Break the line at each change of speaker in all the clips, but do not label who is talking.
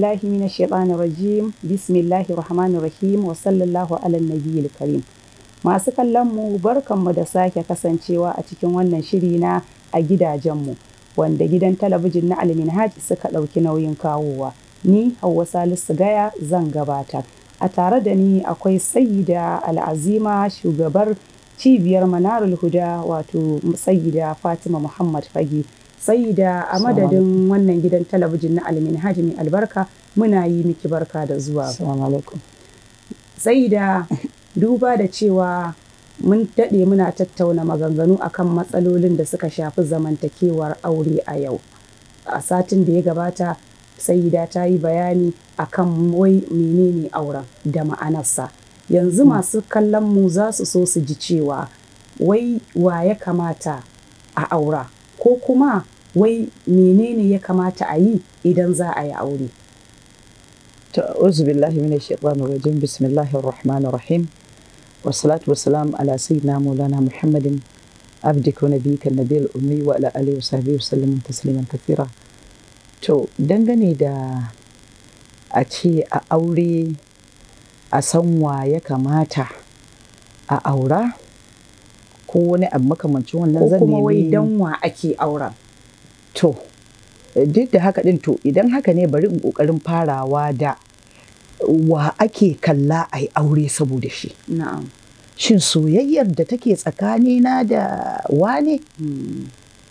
billahi minash shaitanir rajim bismillahir rahmanir rahim wa sallallahu ala nabiyil karim masu kallon mu barkanmu da sake kasancewa a cikin wannan shiri na a gidajenmu wanda gidan talabijin na alminhaj suka ɗauki nauyin kawowa ni Hauwa Salisu Gaya zan gabatar a tare da ni akwai sayida al'azima shugabar cibiyar manarul huda wato sayida fatima muhammad fage sayida a madadin wannan gidan talabijin na alminhaj mai albarka muna yi miki barka da zuwa sayida duba da cewa mun daɗe muna tattauna maganganu akan matsalolin da suka shafi zamantakewar aure a yau a satin da ya gabata sayida ta yi bayani akan wai menene auren da ma'anarsa yanzu masu kallon mu za su so su ji cewa wai wa ya kamata a aura ko kuma wai menene ya kamata a yi idan za a yi aure
ta'uzu billahi minash shaitanir rajim bismillahir rahmanir rahim wassalatu wassalamu ala sayyidina maulana muhammadin abdika wa nabiyyika nabiyil ummi wa ala alihi wa sahbihi wasallam tasliman kathira to dangane da a ce a aure a san wa ya kamata a aura ko wani abu makamancin wannan
ko
zan
kuma wai
nemi
dan wa ake auren
to duk da haka din to idan haka ne bari in kokarin farawa da wa ake kalla a yi aure saboda shi
na'am
shin soyayyar da take tsakanina da wane
Hmm,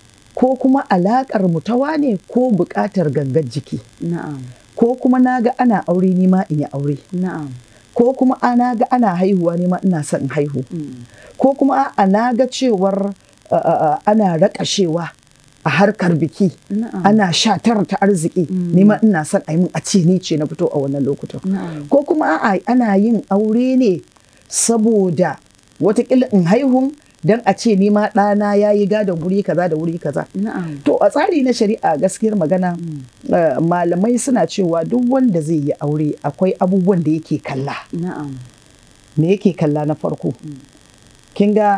ko kuma alaƙar mu ta wane ko buƙatar gangar jiki
na'am
ko kuma na ga ana aure ni ma in yi aure
na'am
ko kuma ana ga ana haihuwa ni ma ina son in haihu
Hmm,
ko kuma ana ga cewar uh, uh, uh, ana raƙashewa a harkar biki
na'am
ana shatar ta arziki ni ma ina son a yi min a ce ni ce na fito a wannan lokutan
na'am
ko kuma a'a ana yin aure ne saboda watakila in haihun don a ce ni ma ɗana ya yi gadon wuri kaza da wuri kaza
na'am
to a tsari na shari'a gaskiyar magana eh, malamai suna cewa duk wanda zai yi aure akwai abubuwan da yake kalla
na'am
me yake kalla na farko kin ga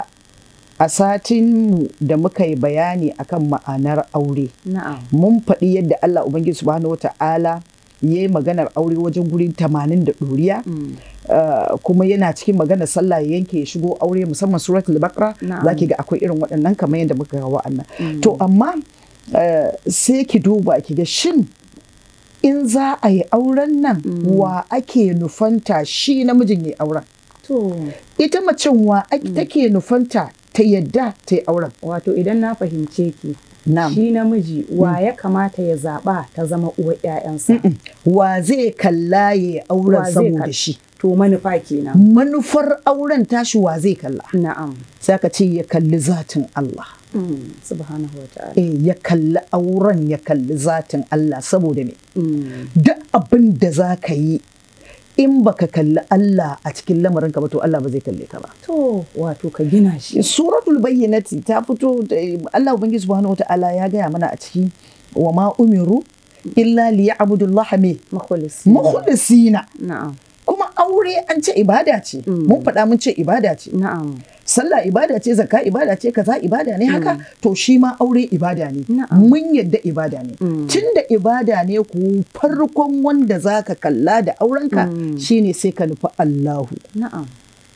a satin mu da muka yi bayani akan ma'anar aure
na'am
mun faɗi yadda Allah Ubangiji subhanahu wata'ala ya yi maganar aure wajen guri tamanin da ɗoriya
Hmm,
Uh, kuma yana cikin maganar sallah ya yanke ya shigo aure musamman suratul baqara
Na'am.
zaki ga akwai irin waɗannan kamar yadda muka ga wa'annan
Mm.
to amma uh, sai ki duba ki ga shin in za a yi auren nan wa ake nufanta shi namijin ya auren
to
ita macen wa ake take nufanta ta yadda ta yi auren
wato idan na fahimce ki
na'am
shi namiji wa ya kamata ya zaɓa ta zama uwar 'ya'yansa
wa zai kalla ya yi auren
Wa zai
saboda
kalla?
shi
to manufa kenan
manufar auren tashi wa zai kalla
na'am
sai ka ce ya kalli zatin Allah
Hmm, subhanahu wa ta'ala
eh ya kalli auren ya kalli zatin Allah saboda me
Hmm,
duk abin da za ka yi in baka kalli Allah a cikin lamarin ka ba to Allah ba zai kalle ka ba
to wato ka gina shi
suratul bayyinati ta fito da Allah ubangiji subhanahu wataala ya gaya mana a ciki wa ma umiru illa liya'budullaha me
makhlis
mukhlisina
na'am
kuma aure an ce ibada ce mun faɗa mun ce ibada ce
na'am
sallah ibada ce zakka ibada ce kaza ibada ne haka to shi ma aure ibada ne
Na'am.
mun yadda ibada ne tun da ibada ne ku farkon wanda zaka kalla da aurenka shine sai ka nufi Allahu
na'am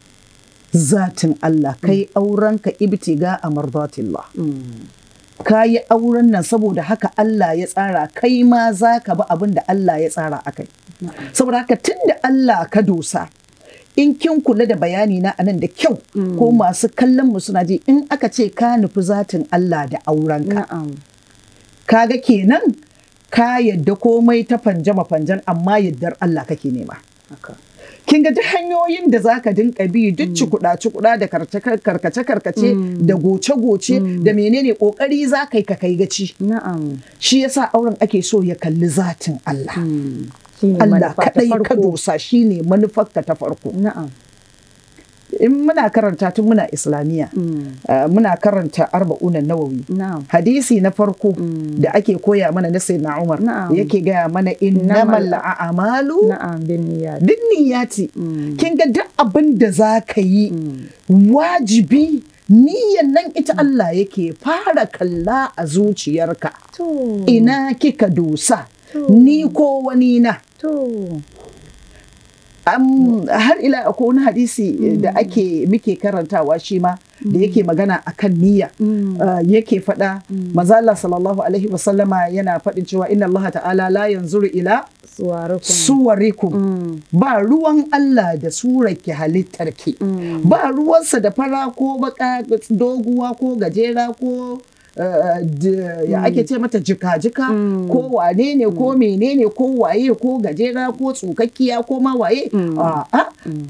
zatin Allah kai aurenka ibtiga a mardatillah
Hmm,
ka yi auren nan saboda haka Allah ya tsara kai ma za ka bi abin da Allah ya tsara akai
na'am
saboda haka tun da Allah ka dosa in kin kula da bayani na anan da kyau ko masu kallon mu suna ji in aka ce ka nufi zatin Allah da aurenka
na'am
kaga kenan ka yadda komai ta fanjama fanjan amma yaddar Allah kake nema
haka
kin ga duk hanyoyin da zaka dinka bi duk cikuɗa cikuɗa da karkace karkace da goce goce da menene kokari za kai ka kai gaci
na'am
shi yasa auren ake so ya kalli zatin Allah
Hmm, shine
Allah
manufa ta
kaɗai ka
farko.
dosa shine manufarka ta farko
na'am
in muna karanta tun muna islamiyya
Hmm,
uh, muna karanta arba'unan nawawi
na'am
hadisi na farko da ake koya mana na sayyidina Umar
Na'am.
yake gaya mana innamal a'malu
na'am bin niyyat
bin niyyati
Mm.
kin ga duk abin da za ka yi wajibi niyyan nan ita Allah yake fara kalla a zuciyarka
to
ina kika dosa ni ko wani na
to
Am, har ila akwai wani hadisi da ake muke karantawa shi ma da yake magana akan niyya Uh, yake faɗa manzo Allah sallallahu alaihi wasallama yana faɗin cewa inna Allah ta'ala la yanzuru ila
suwarukun
suwarikum ba ruwan Allah da surarki halittarki ba ruwansa da fara ko baka doguwa ko gajera ko uh, d- ya ake ce mata jika-jika ko wane ne ko menene ko waye ko gajera ko tsukakkiya ko ma waye A'a.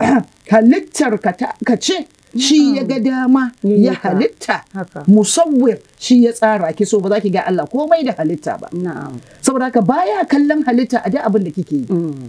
halittar ka ta- ka ce shi ya ga dama
Ya yi
ya
ka.
halitta
haka
musawwir shi ya tsara ki so ba za ki ga Allah komai da halitta ba
na'am
saboda haka baya kallon halitta a da abin da kike yi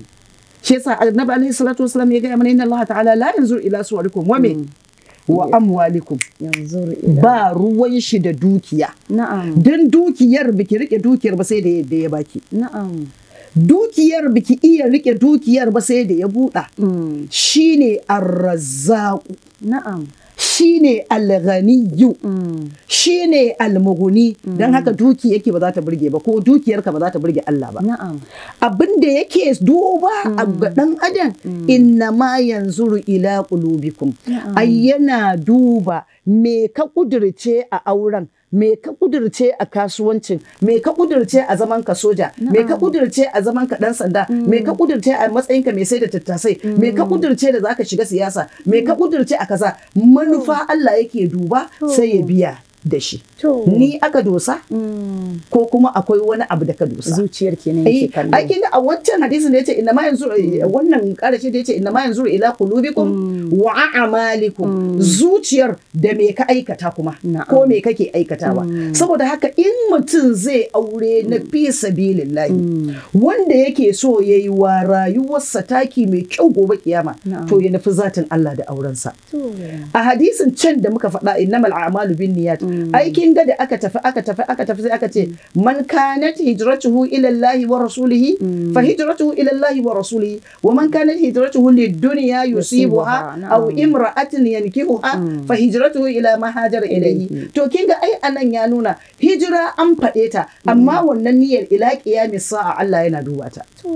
shi yasa annabi alaihi salatu wasallam ya ga mana inna Allah ta'ala la yanzur ila suwarikum wa me wa amwalikum
yanzu ila
ba ruwan shi da dukiya
na'am
dan dukiyar biki rike dukiyar ba sai da yadda ya baki
na'am
dukiyar biki iya rike dukiyar ba sai da ya buɗa
Mm.
shine arrazzaqu
na'am
shine alghaniyu
Mm.
shine almughni dan haka duki yake ba za ta burge ba ko dukiyarka ba za ta burge Allah ba
na'am
abin da yake duba a ga dan adam inna ma yanzuru ila qulubikum ai yana duba me ka kudirce a auren me ka kudirce a kasuwancin me ka kudirce a zaman ka soja me ka kudirce a zaman ka dan sanda me ka kudirce a matsayin ka mai sai da tattasai me ka kudirce da zaka shiga siyasa me ka kudirce a kaza manufa Allah yake duba sai ya biya da shi
to
ni aka dosa
Mm.
ko kuma akwai wani abu da ka dosa
zuciyar kenan
Eh,
yake kallo
ai kinga a wancan hadisin da yace inna ma yanzuru wannan karashi da yace inna ma yanzuru ila qulubikum wa a'malikum zuciyar da me ka aikata kuma
Na'am.
ko me kake aikatawa saboda haka in mutum zai aure na fi sabilillahi wanda yake so yayi wa rayuwarsa taki mai kyau gobe kiyama
Na'am.
to ya nufi zatin Allah da aurensa
to
a hadisin can da muka faɗa innamal a'malu bin niyyat aikin ga da aka tafi aka tafi aka tafi sai aka ce man kanat hijratuhu ila Allah wa rasulihi fa hijratuhu ila Allah wa rasulihi wa man kanat hijratuhu lid dunya yusibuha
Yusibuha,
aw
na'am.
imra'atin yankihuha fa hijratuhu ila ma hajara ilayhi to kin ga ai anan ya nuna hijira an faɗe ta amma wannan niyyar ila qiyamis sa'a Allah yana duba ta
to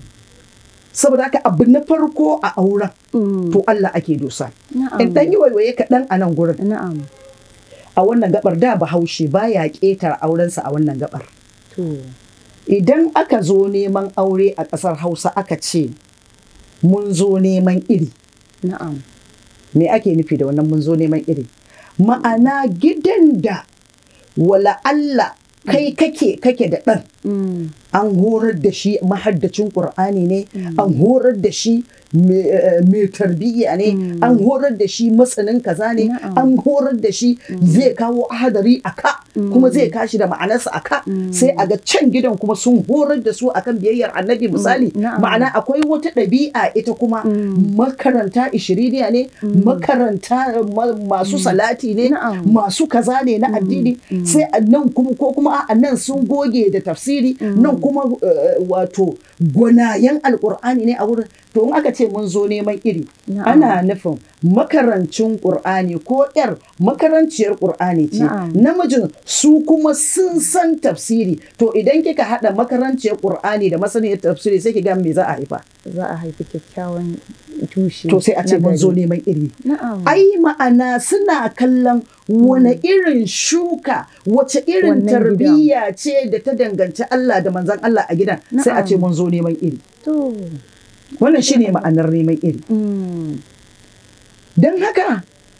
saboda haka abu na farko a auren
Mm.
to Allah ake dosa
na'am
in dan yi waiwaye kaɗan a nan gurin
na'am
a wannan gabar da bahaushe baya ƙetare aurensa a wannan gabar
to
idan aka zo neman aure a ƙasar hausa aka ce mun zo neman iri
na'am
me ake nufi da wannan mun zo neman iri ma'ana gidan da wala Allah kai kake kake da ɗan
Mm.
an horar da shi mahaddacin ƙur'ani ne an horar da shi mai eh, mai tarbiyya ne an horar da shi masanin kaza ne
Na'am.
an horar da shi zai kawo ahadari a ka kuma zai kashi da ma'anarsa a ka sai a ga can gidan kuma sun horar da su akan biyayyar annabi misali
Na'am.
ma'ana akwai wata ɗabi'a ita kuma makaranta ishiriniya ne makaranta ma- masu salati ne
Na'am.
masu kaza ne na addini sai a nan kuma ko kuma a nan sun goge da tafsiri nan kuma eh, wato gwanayen alkur'ani ne a wurin to in aka ce mun zo neman iri
Na'am.
ana nufin makarancin ƙur'ani ko yar makaranciyar ƙur'ani ce
Na'am.
namijin su kuma sun san tafsiri to idan kika haɗa makaranciyar ƙur'ani da masaniyar tafsiri sai ki ga me za a haifa
za a haifi kyakkyawan tushe
to sai a ce
na
mun zo
gari.
neman iri
na'am
ai ma'ana suna kallon wane irin shuka wace irin
Wannan
tarbiyya ce da ta danganci Allah da manzan Allah a gidan sai a
Na'am.
ce mun zo neman iri
to
wannan shine ma'anar neman iri
mm.
don haka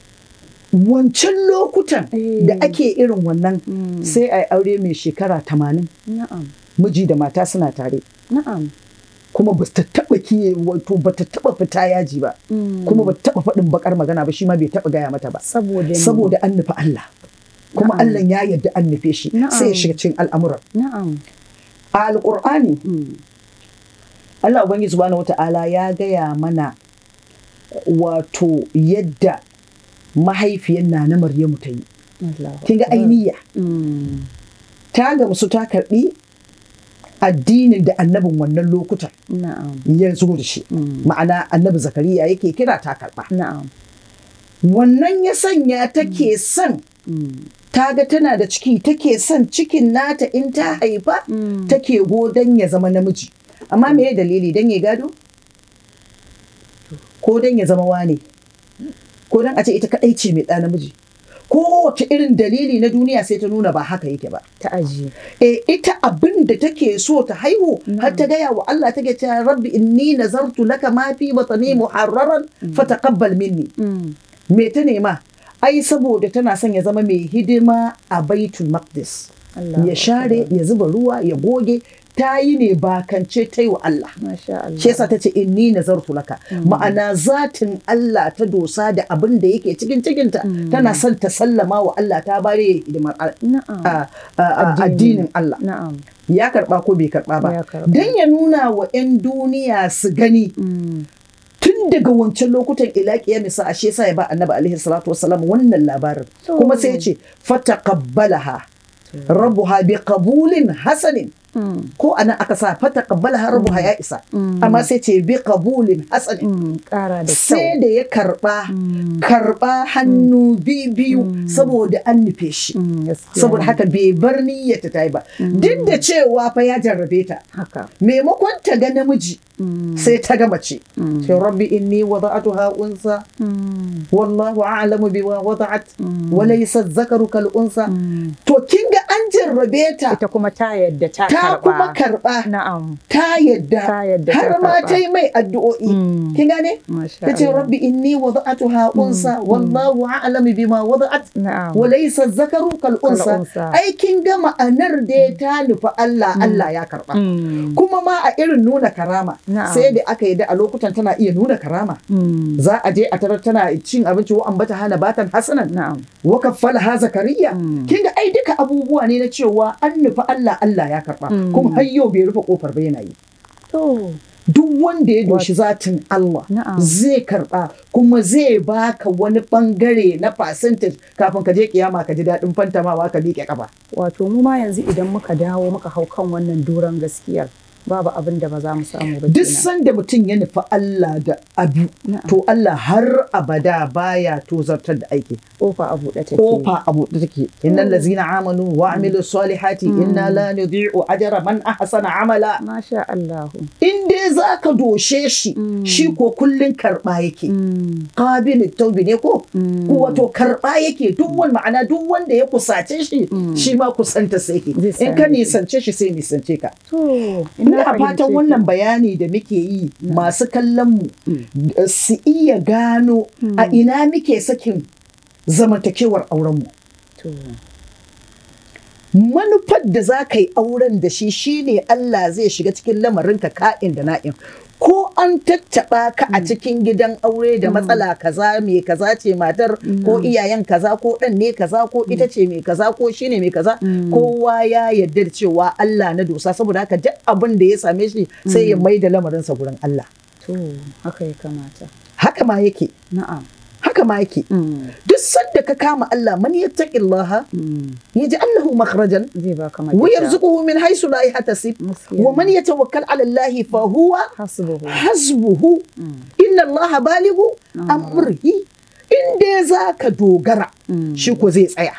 wancan lokutan
Eh.
da ake irin wannan
Mm.
sai a yi aure mai shekara tamanin
na'am
miji da mata suna tare
na'am
kuma ba ta taba kiye wato ba ta taba fita yaji ba
Mm.
kuma ba ta taba faɗin bakar magana ba shi ma bai taba gaya mata ba
saboda me?
saboda an nufi Allah kuma
Na'am.
Allah ya yarda an nufe shi
Na'am.
sai ya shiga cikin al'amuran
na'am
a alƙur'ani
Mm.
Allah Ubangiji subhanahu wata'ala ya gaya mana wato yadda mahaifiyar na na Maryamu ta yi
Allahu
kin ga
Akbar.
ainiya
Mm.
ta gamsu ta karɓi addinin da annabin wannan lokutan
na'am
ya zo da shi
Mm.
ma'ana annabi zakariya yake kira ta karɓa
na'am
wannan ya sanya take son
Mm.
ta ga tana da ciki take son cikin nata in ta haifa
Mm.
take godon ya zama namiji amma me dalili dan ya gado ko dan ya zama wane ko dan a ce ita kadai ce mai ɗa namiji ko wace irin dalili na duniya sai ta nuna ba haka yake ba
ta ajiye
e ita abin da take so ta haihu har ta gaya wa Allah take cewa rabbi inni nazartu laka ma fi batni muharraran fataqabbal minni me ta nema ai saboda tana son ya zama mai hidima a baitul maqdis ya share ya zuba ruwa ya goge ta yi ne bakance ta yi wa Allah. Shi yasa ta ce inni nazartu laka. Ma'ana zatin Allah ta dosa da abin da yake cikin cikinta tana son ta sallama wa Allah ta bare hidimar addinin Allah. Ya karba ko bai karba ba. Dan ya nuna wa 'yan duniya su gani. tun daga wancan lokutan ilaki ya misa ashe sa ya ba annabi alaihi salatu wasalam wannan labarin kuma sai ya ce fataqabbalaha rabbuha bi qabulin hasanin ko anan aka sa fata kabbala rabbuha ya isa amma sai ce bi qabulin hasanin sai da ya karba karba hannu biyu saboda an nufe shi saboda haka bai bar niyyata ta yi ba duk da cewa fa ya jarrabe ta maimakon ta ga namiji sai ta ga mace sai rabbi inni wada'atuha unsa wallahu a'lamu bima wada'at wa laysa dhakaru kal unsa to kin ga an jarrabe ta
ita kuma ta yadda ta
ta kuma karba
na'am
ta yadda har ma ta yi mai addu'o'i kin gane ta ce rabbi inni wada'atuha unsa wallahu a'lamu bima wada'at wa laysa dhakaru kal unsa ai kin ga ma'anar da ta nufi Allah Allah ya karba kuma ma a irin nuna karama sai da aka yi da a lokutan tana iya nuna karama za a je a tarar tana cin abinci wa ambata hana batan hasanan wa kaffala ha zakariya kin ga ai duka abubuwa ne na cewa an nufi Allah Allah ya karba kuma har yau bai rufe kofar ba yana yi duk wanda ya doshi zatin Allah zai karba kuma zai baka wani bangare na percentage kafin ka je kiyama ka ji daɗin fantamawa ka liƙe kafa
wato mu ma yanzu idan muka dawo muka hau kan wannan doron gaskiyar babu abin da ba za mu samu ba
duk sanda mutum ya nufi Allah da abu to Allah har abada baya tozartar da aiki
kofa a buɗe take
kofa a buɗe take innal ladzina amanu wa amilu salihati inna la nudhi'u ajra man ahsana amala
masha Allah
in dai zaka doshe shi shi ko kullun karba yake qabil tawbi ne ko wato karba yake duk wani ma'ana duk wanda ya kusace shi shi ma kusanta sai yake in ka nisance shi sai nisance ka
to
ina fatan wannan bayani da muke yi masu kallon mu su iya gano a ina muke sakin zamantakewar aurenmu. Manufar da za ka yi auren da shi shine Allah zai shiga cikin lamarinka ka'in da na'in. Ko an tattaɓa ka a cikin gidan aure da matsala kaza mai kaza ce matar ko iyayen kaza ko ɗan ne kaza ko ita ce mai kaza ko shi ne mai kaza kowa ya yarda da cewa Allah na dosa saboda haka duk abin da ya same shi sai ya mai da lamarinsa gurin Allah.
To haka ya kamata.
Haka ma yake.
Na'am.
haka ma yake duk sanda ka kama Allah man yattaqillaha yaj'al lahu makhrajan
zai baka
wa yarzuquhu min haythu la yahtasib wa man yatawakkal 'ala Allah fa huwa
hasbuhu
hasbuhu inna Allah balighu amrihi inda zaka dogara shi ko zai tsaya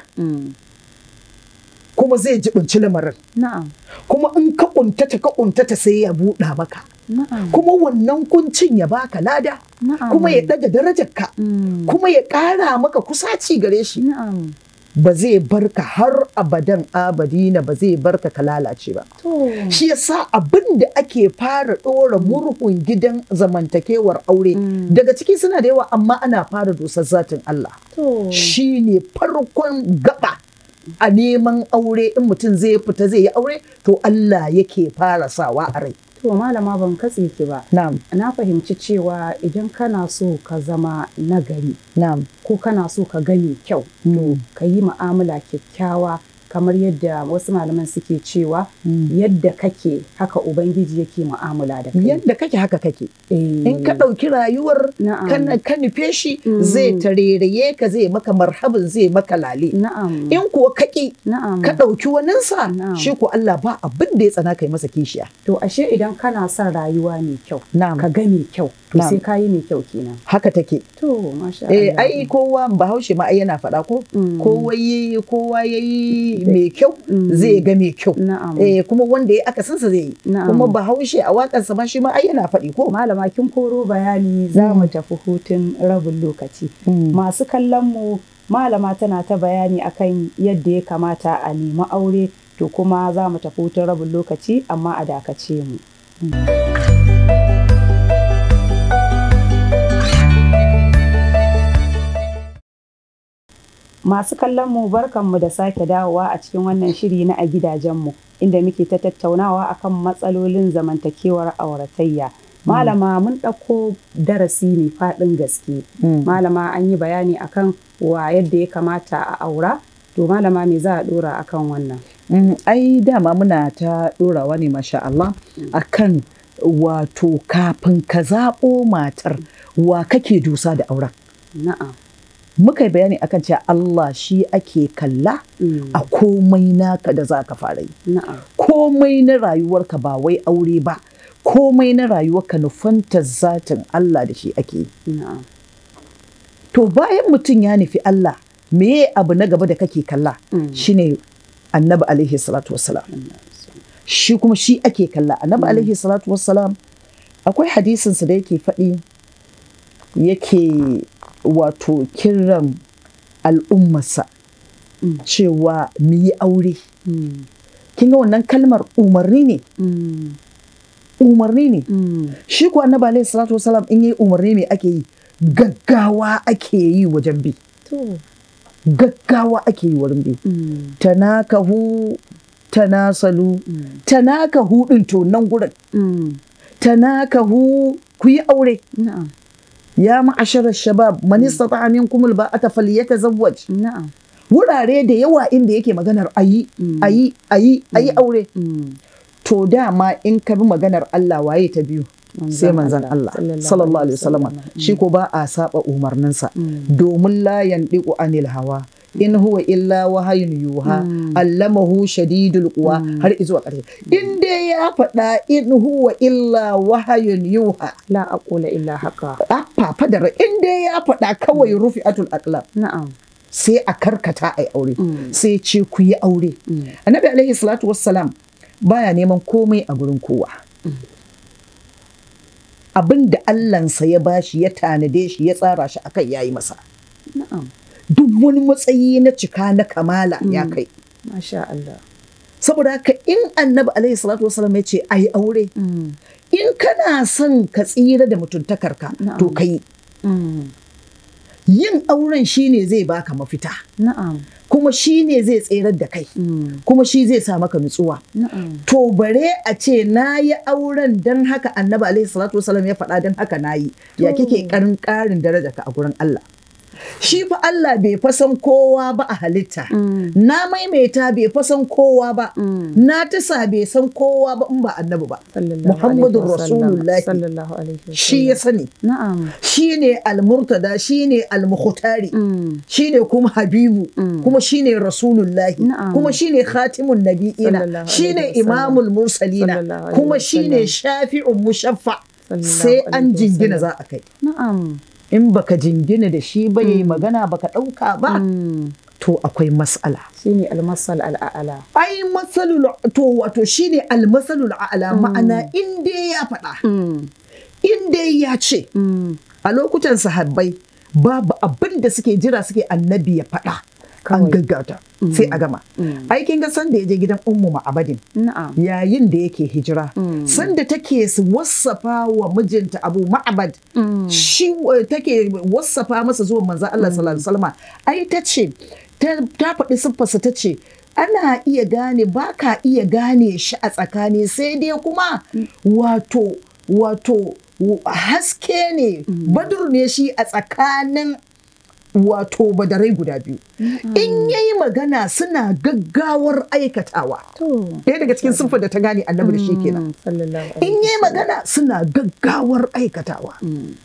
kuma zai jibinci lamarin
na'am
kuma in ka kuntata ka kuntata sai ya buɗa maka kuma wannan kuncin ya baka lada kuma ya ɗaga darajarka kuma ya ƙara maka kusaci gare shi ba zai barka har abadan abadina ba zai barka ka lalace ba shi yasa abin da ake fara ɗora murhun gidan zamantakewar aure daga ciki suna da yawa amma ana fara dosar zatin Allah shi ne farkon gaba a neman aure in mutum zai fita zai yi aure to Allah yake fara sawa a rai
To malama ban katse ki ba.
Na'am.
Na fahimci cewa idan kana so ka zama nagari.
Na'am.
Ko kana so ka gani kyau. To ka yi mu'amala kyakkyawa kamar yadda wasu malaman suke cewa yadda kake haka ubangiji yake mu'amala da kai.
Yadda kake haka kake. In ka ɗauki rayuwar ka nufe shi zai tareraye ka zai maka marhabin zai maka lale.
Na'am.
In kuwa kaki ka ɗauki waninsa shi ko Allah ba abin da ya tsana kai masa kishiya.
To ashe idan kana son rayuwa mai kyau.
Na'am.
Ka ga mai kyau. To sai ka yi mai kyau kenan.
Haka take.
To masha
Eh
Allah.
ai kowa bahaushe ma ai yana faɗa ko? Kowa yayi kowa yayi mai kyau zai ga mai kyau
Na'am.
eh kuma wanda ya aka sansa zai yi
Na'am.
kuma bahaushe a waƙarsa ma shi ma ai yana faɗi ko
Malama kin koro bayani za mu tafi hutun rabin lokaci. Masu kallon mu malama tana ta bayani akan yadda ya kamata a nemi aure to kuma za mu tafi hutun rabin lokaci amma a dakace mu. Masu kallon mu barkanmu da sake dawowa a cikin wannan shiri na a gidajenmu inda muke ta tattaunawa akan matsalolin zamantakewar auratayya. Malama mun ɗauko darasi ne faɗin gaske. Malama an yi bayani akan wa yadda ya kamata a aura. To malama me za a ɗora akan wannan?
Mm, ai dama muna ta ɗorawa ne masha Allah akan wato kafin ka zaɓo matar wa kake dusa da auren
Na'am.
muka yi bayani akan cewa Allah shi ake kalla
Mm.
a komai naka da za ka fara yi
Na'am.
komai na rayuwarka ba wai aure ba komai na rayuwarka nufantar zatin Allah da shi ake yi
Na'am.
to bayan mutum ya nufi Allah meye abu na gaba da kake kalla
Mm.
shine annabi alaihi salatu wassalam shi kuma shi ake kalla annabi alaihi salatu wassalam akwai hadisinsa da yake faɗi yake wato kiran al'ummarsa
Mm.
cewa mu yi aure
Mm.
kin ga wannan kalmar umarni ne
Mm.
umarni ne
Mm.
shi kuwa annabi alaihi salatu wassalam in yi umarni me ake yi gaggawa ake yi wajen bi
To.
gaggawa ake yi wurin bi
Mm.
tanakahu tanasalu
Mm.
tanakahu din to nan gurin
Mm.
tanakahu ku yi aure
Na'am.
ya ma'ashara shabab man istata'a minkum alba'ata falyatazawwaj
Na'am.
wurare da yawa inda yake maganar ayi
Mm.
ayi ayi ayi aure
Mm.
to dama in ka bi maganar Allah waye ta biyu sai manzon Allah sallallahu alaihi wasallam shi ko ba a saba umarninsa
Mm.
domin la yandiqu anil hawa in huwa illa wahayun yuha
Mm.
allamahu shadidul quwa har izuwa ƙarshe in dai ya faɗa in huwa illa wahayun yuha
La aqula illa haka.
a fafadar in dai ya faɗa kawai rufi'atul aqlam
Na'am.
sai a karkata a aure
Mm.
sai ce ku yi aure
Mm.
annabi alaihi salatu wassalam baya neman komai a gurin kowa abin da allansa ya bashi ya tanade shi ya tsara shi akan yayi masa
Na'am.
duk wani matsayi na cika na kamala ya kai
Masha Allah.
saboda haka in annabi alaihi salatu wassalam ya ce a yi aure
Mm.
in kana son ka tsira da mutuntakarka
Na'am.
to ka yi
Mm.
yin auren shine zai baka mafita
Na'am.
kuma shine zai tserar da kai
Mm.
kuma shi zai sa maka nutsuwa
Na'am.
to bare a ce na yi auren don haka annabi alaihi salatu wasalam ya faɗa don haka na yi ya
To.
kike karin ƙarin daraja ka a gurin Allah shi fa Allah bai fasan kowa ba a halitta
Mm.
na maimaita bai fasan kowa ba
Mm.
na tasa bai san kowa ba in ba annabi ba
Sallallahu
Muhammadun
alaihi wasallam.
Rasulullahi.
Sallallahu alaihi wasallam.
shi ya sani
Na'am.
shi ne almurtada shi ne almukhtari
Mm.
shi ne kuma habibu
Mm.
kuma shi ne rasulullahi
Na'am.
kuma shi ne khatimun nabi'ina
Sallallahu
shi ne
alaihi wasallam.
imamul mursalina
Sallallahu alaihi
kuma shi ne
wasallam.
shafi'un mushaffa
Sallallahu
sai an
alaihi
jingina
wasallam.
za a kai
Na'am.
in baka jingina da shi ba yayi magana baka ɗauka ba
Mm.
to akwai mas'ala
Shine almasal al'ala.
ai masalul to wato shine almasalul a'la ma'ana in dai ya faɗa
Mm.
in dai ya ce
Mm.
a lokutan sahabbai babu abin da suke jira suke annabi ya faɗa an
Kawai.
gaggauta sai a gama
Mm.
aikin ga san da ya je gidan ummu ma'abadin
Na'am.
yayin da yake hijira
Mm.
sanda take su wassafa wa mijinta abu ma'abad
Mm.
shi uh, take wassafa masa zuwan manzan Allah sallallahu alaihi wasallam ai ta ce ta ta faɗi siffarsa ta ce ana iya gane ba ka iya gane shi a tsakani sai dai kuma wato wato w- haske ne badur ne shi a tsakanin wato badarai guda biyu in yayi magana suna gaggawar aikatawa
To.
ɗaya daga cikin siffar da ta gane annabi da shi kenan
Mm. Sallallahu
in
alaihi
yayi magana suna gaggawar aikatawa
Mm.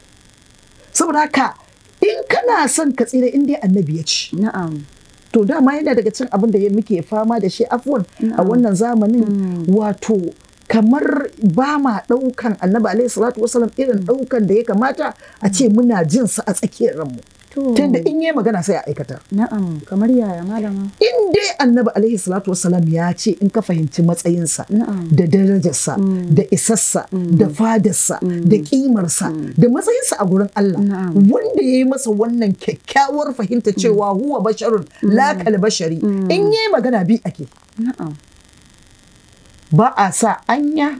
saboda haka in kana son ka tsira in dai annabi ya ci
Na'am.
to dama yana daga cikin abin da ya muke fama da shi afwan a wannan zamanin wato kamar ba ma ɗaukan annabi alaihi salatu wasalam irin ɗaukan da ya kamata a ce muna jin sa a tsakiyar ranmu
To.
tunda in yi magana sai a aikata
Na'am, kamar yaya malama?
in dai annabi alaihi salatu wassalam ya ce in ka fahimci matsayinsa
Na'am.
da darajarsa da isassa da fadarsa da kimarsa da matsayinsa a gurin Allah
Na'am.
wanda ya yi masa wannan kyakkyawar fahimta cewa huwa basharun la kal bashari in yi magana bi ake
Na'am.
ba a sa anya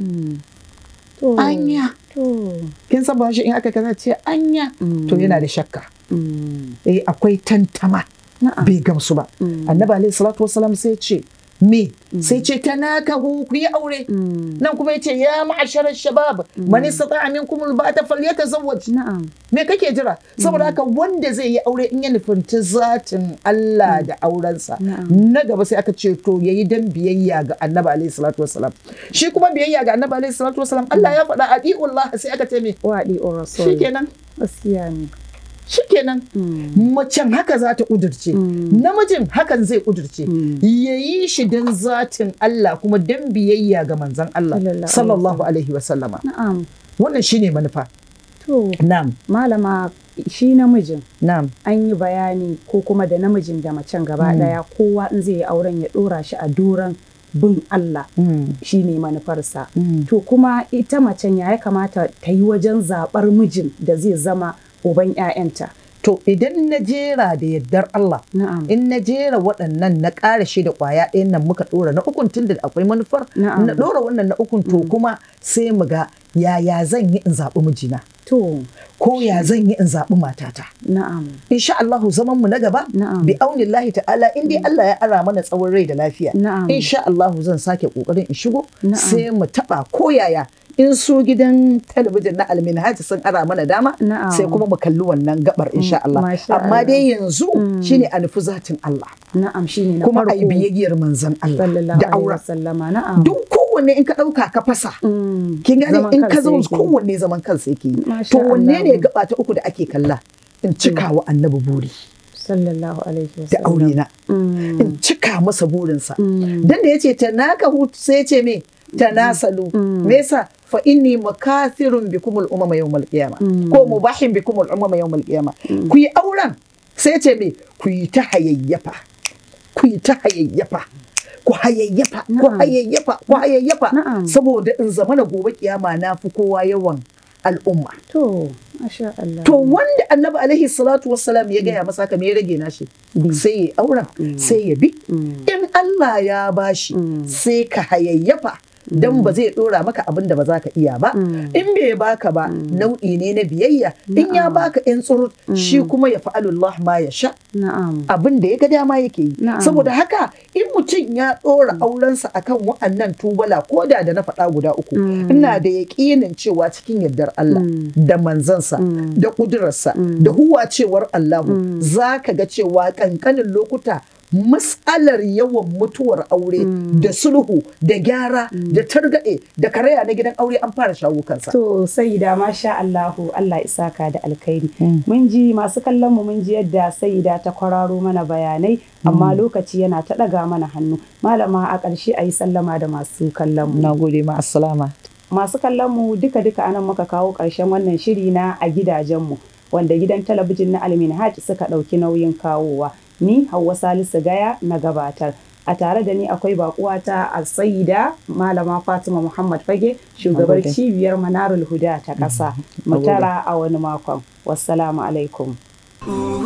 To.
anya
To.
kin san ba shi in aka kaza ce anya to yana da shakka
Mm.
eh akwai tantama
Na'am.
bai gamsu ba annabi alaihi salatu wasalam sai ce me sai ce tanakahu ku yi aure nan kuma yace ya ma'asharar shabab man istata'a minkum alba'ata falyatazawwaj
Na'am.
me kake jira saboda haka wanda zai yi aure in ya nufinci zatin Allah da aurensa na gaba sai aka ce to yayi dan biyayya ga annabi alaihi salatu wasalam shi kuma biyayya ga annabi alaihi salatu wasalam Allah ya faɗa adi'ullah sai aka ce me
Waɗi o rasul.
shikenan
Gaskiya ne.
shikenan macen haka za ta ƙudurce namijin hakan zai ƙudurce ya yi shi don zatin Allah kuma don biyayya ga manzan Allah
Sallallahu
sallallahu alaihi wasallama
Na'am.
wannan shine manufa
To.
na'am
Malama shi namijin
na'am
an yi bayani ko kuma da namijin da macen gaba daya kowa in zai yi auren ya dora shi a doron bin Allah shi ne manufarsa. To kuma ita macen ya ya kamata ta yi wajen zaɓar mijin da zai zama uban 'ya'yanta.
to idan na jera da yardar Allah
Na'am.
in na jera waɗannan na ƙara shi da ƙwaya ɗayan nan muka ɗora na ukun tun da akwai manufar
Na'am.
na ɗora wannan na ukun to kuma sai mu ga yaya zan yi in zaɓi mijina
To,
ko ya zan yi in zaɓi matata
na'am.
insha Allahu zaman mu na gaba
Na'am.
bi aunillahi ta'ala in dai Allah ya ara mana tsawon rai da lafiya
Na'am.
insha Allahu zan sake kokarin in shigo
Na'am.
sai mu taba koyaya in su gidan talabijin na alminhaji sun ara mana dama
Na'am.
sai kuma mu kalli wannan gabar insha Allah
Masha
amma
Allah.
dai yanzu shine a nufi zatin Allah
Na'am shi ne na
kuma
farko.
a yi biyayyar manzon Allah
Sallallahu
da
alaihi
aura
wasallama na'am.
duk kowanne in ka ɗauka ka fasa
Mm.
kin gane
Zaman
in ka
kansa
zo
yake.
kowanne zaman kansa yake yi
Masha
to wanne ne
Allah.
gaba ta uku da ake kalla in cika wa annabi buri
Sallallahu alaihi
da
wasallam.
aure na
Mm.
in cika masa burinsa.
Mm.
Dan da ya ce ta naka hutu sai ya ce me ta nasalu. Me yasa fa inni makathirun bikumul umama yawmal qiyama ko mubahin bikumul umama yawmal qiyama. Ku yi auren sai ya ce me ku yi ta hayayyafa. Ku yi ta hayayyafa. Ku hayayyafa, ku
Na'am.
hayayyafa, ku hayayyafa.
Na'am.
Saboda in zamana gobe kiyama na fi kowa yawan al'umma.
To, masha Allah.
To wanda annabi alaihi salatu wassalam ya gaya masa haka me ya rage nashi
Bi.
sai ya auren sai ya bi in Allah ya bashi sai ka hayayyafa dan ba zai dora maka abin da ba za ka iya ba in bai baka ba nau'i ne na biyayya in ya baka yan tsurut shi kuma ya fa'alullah ma ya sha
Na'am.
abin da ya ga dama yake yi
Na'am.
saboda haka in mutum ya ɗora aurensa akan wa'annan tubala ko da da na faɗa guda uku ina da yaƙinin cewa cikin yardar Allah da manzansa da ƙudurarsa da huwacewar Allahu za ka ga cewa ƙanƙanin lokuta matsalar yawan mutuwar aure da sulhu da gyara da targaɗe da karaya na gidan aure an fara shawo kansa.
To Sayyida masha Allahu Allah isaka da alkhairi. Mun ji masu kallon mu mun ji yadda Sayyida ta kwararo mana bayanai amma lokaci yana ta ɗaga mana hannu. Malama a ƙarshe a yi sallama da masu kallon mu.
Na gode ma assalama.
Masu kallon mu duka duka anan muka kawo ƙarshen wannan shiri na a gidajenmu wanda gidan talabijin na Alminhaj suka ɗauki nauyin kawowa. Ni Hauwa Salisu Gaya na gabatar. A tare da ni akwai bakuwata a Sayyida Malama Fatima Muhammad Fage shugabar
Nagode.
cibiyar Manarul Huda ta ƙasa. Mu tara a wani makon. Wassalamu alaikum.